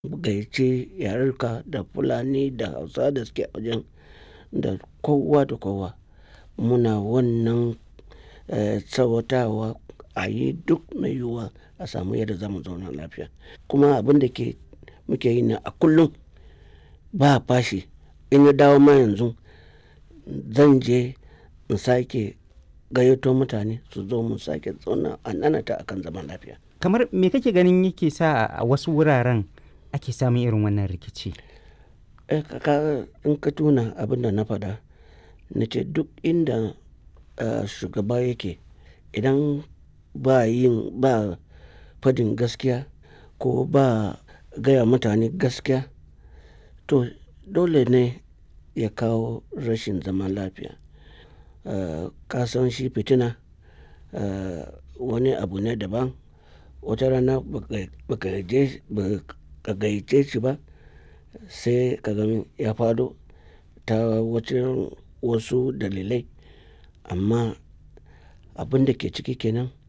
gayyace yarurruka da Fulani da Hausawa da suke a wajen da kowa da kowa. Muna wannan eh tsawatawa a yi duk mai yiwuwa a samu yadda za mu zauna lafiya. Kuma abin da ke muke yi ne a kullum ba fashi. In na dawo ma yanzu zan je in sake gayyato mutane su zo mu sake zauna a nanata akan zaman lafiya. Kamar me kake ganin yake sa a wasu wuraren ake samun irin wannan rikici? Eh ka in ka tuna abin da na faɗa, na ce duk inda eh shugaba yake idan ba yin ba fadin gaskiya ko ba gaya mutane gaskiya to dole ne ya kawo rashin zaman lafiya. Eh ka san shi fitina eh wani abu ne daban. Wata rana ba ka gayyace shi ba sai ka gan ya faɗo ta wajen wasu dalilai. Amma abin da ke ciki kenan